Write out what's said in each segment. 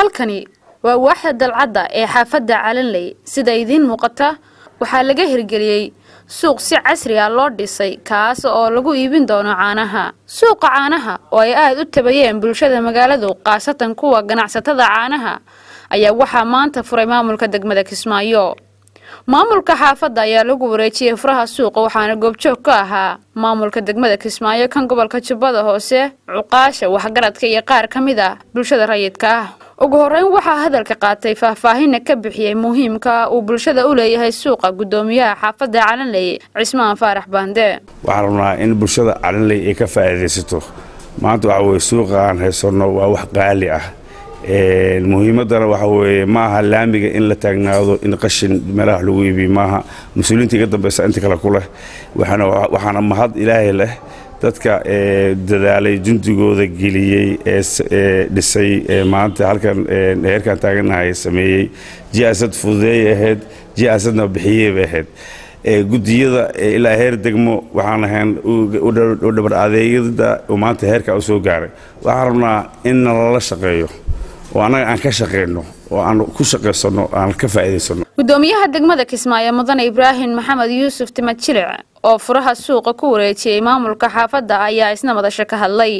halkani waa waaxda dalcadda ee xaafadda calanley sida idiin muuqata waxaa laga hirgeliyey suuq si casri ah loo dhisay kaas oo lagu iibin doono caanaha suuqa caanaha oo ay aada u tabayeen bulshada magaaladu khaasatan kuwa ganacsatada caanaha ayaa waxaa maanta furay maamulka degmada kismaayo maamulka xaafadda ayaa lagu wareejiyey furaha suuqa waxaana goobjoog ka ahaa maamulka degmada kismaayo kan gobolka jubbada hoose cuqaasha waxgaradka iyo qaar ka mid ah bulshada rayidka ah ugu horeyn waxaa hadalka qaatay faahfaahinna ka bixiyey muhiimka uu bulshada u leeyahay suuqa guddoomiyaha xaafadda calanley cismaan faarax baande waxaan rabnaa in bulshada calanley ay ka faa'iidaysato maanta waxa weye suuqa aan haysanno waa wax qaali ah muhiimaddana waxa weeye ma aha laamiga in la taagnaado in qashin meelaha lagu iibiyo maaha mas-uuliyiinta iga dambaysa inta kale ku leh waxaana mahad ilaahay leh dadka dadaalay jundigooda geliyey ee dhisay maanta halkan heerkan taaganahay sameeyey jiasad fududeeyay ahayd jiasadna bixiyey bay ahayd gudiyada ilaa heer degmo waxaan ahayn u dhabar adeegyada maanta heerkaa u soo gaaray waxaan rabnaa in nalala shaqeeyo oo annaga aan ka shaqayno oo aan ku shaqaysanno aan ka faa'iidaysano guddoomiyaha degmada kismaayo mudane ibraahim maxamed yuusuf timad jilic oo furaha suuqa ku wareejiyey maamulka xaafadda ayaa isna madasho ka hadlay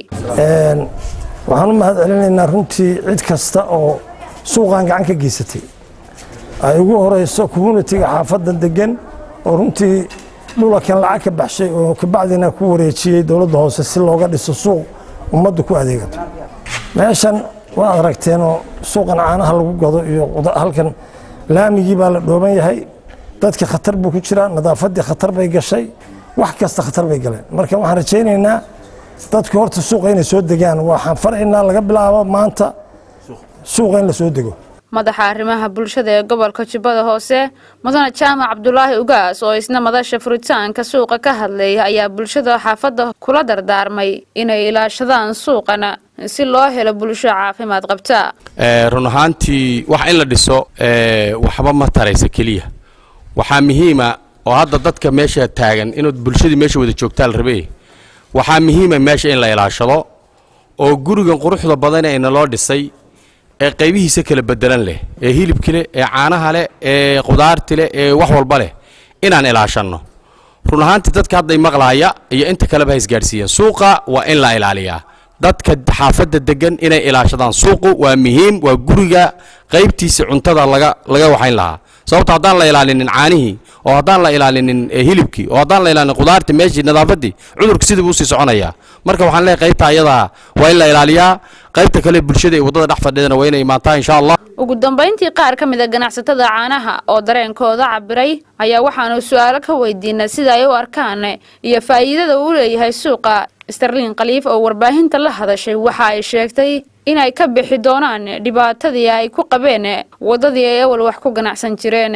waxaan u mahad celinaynaa runtii cid kasta oo suuqan gacan ka geysatay ay ugu horeyso communitiga xaafaddan degan oo runtii dhulakan lacag ka baxshay oo kabacdina ku wareejiyey dowladda hoose si looga dhiso suuq ummaddu ku adeegato meeshan waad aragteenoo suuqan caanaha lagu gado iyo halkan laamigii baa la dhooban yahay dadka khatar buu ku jiraa nadaafaddii khatar bay gashay wax kasta khatar bay galeen marka waxaan rajaynaynaa dadku horta suuqa inay soo degaan waxaan faraynaa laga bilaabo maanta suuqa in la soo dego madaxa arrimaha bulshada ee gobolka jubbada hoose mudane jaamac cabdulaahi ugaas oo isna madasha furitaanka suuqa ka hadlaya ayaa bulshada xaafadda kula dardaarmay inay ilaashadaan suuqana si loo helo bulsho caafimaad qabta run ahaantii wax in la dhiso waxba ma taraysa keliya waxaa muhiima oo hadda dadka meesha taagan inuu bulshadii meesha wada joogtaa la rabe waxaa muhiima meesha in la ilaashado oo gurigan quruxda badan ee naloo dhisay ee qaybihiisa kala bedelan leh ee hilibki leh ee caanaha leh ee qudaarti leh ee wax walba leh inaan ilaashanno run ahaantii dadka hadday maqlaaya iyo inta kaleba ha isgaadhsiiyeen suuqa waa in la ilaaliyaa dadka xaafadda degan inay ilaashadaan suuqu waa muhiim waa guriga qaybtiisa cuntada laga laga waxayn lahaa sababto haddaan la ilaalinin caanihii oo haddaan la ilaalinin hilibkii oo haddaan la ilaalinin qudaartii meeshii nadaafaddii cudurka sidii buu sii soconayaa marka waxaan leeyahay qaybta ayadaa waa in la ilaaliyaa qaybta kale bulshada ee waddada dhex fadhidana waa inay imaataa insha allah ugu dambayntii qaar ka mid a ganacsatada caanaha oo dareenkooda cabiray ayaa waxaanu su-aalo ka weydiinay sida ay u arkaan iyo faa'iidada uu leeyahay suuqa starlin khaliif oo warbaahinta la hadashay waxa ay sheegtay inay ka bixi doonaan dhibaatadii ay ku qabeen waddadii ay awal wax ku ganacsan jireen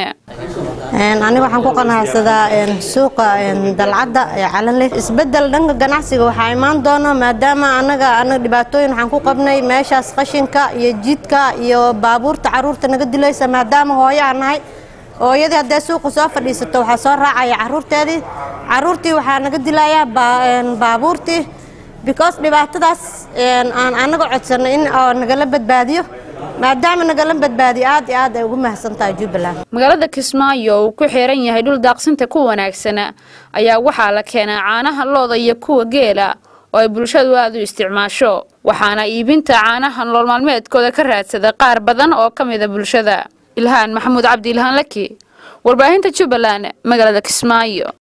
aniga waxaan ku qanacsadaa suuqa dalcadda ee calanleh isbedel dhanka ganacsiga waxaa imaan doona maadaama anaga anaga dhibaatooyin waxaan ku qabnay meeshaas qashinka iyo jidka iyo baabuurta caruurta naga dilaysa maadaama hooyo aan nahay hooyadii haddee suuqa soo fadhiisato waxaa soo raacaya caruurteedii caruurtii waxaa naga dilayaa baabuurtii because dhibaatadaas aan anaga codsanay in nagala badbaadiyo maadaama nagala badbaadiyo aad iyo aad ay ugu mahadsantahay jubbaland magaalada kismaayo uu ku xiran yahay dhul daaqsinta ku wanaagsana ayaa waxaa la keenaa caanaha looda iyo kuwa geela oo ay bulshadu aada u isticmaasho waxaana iibinta caanaha nolol maalmeedkooda ka raadsada qaar badan oo ka mida bulshada ilhaan maxamuud cabdi ilhaan laki warbaahinta jubbaland magaalada kismaayo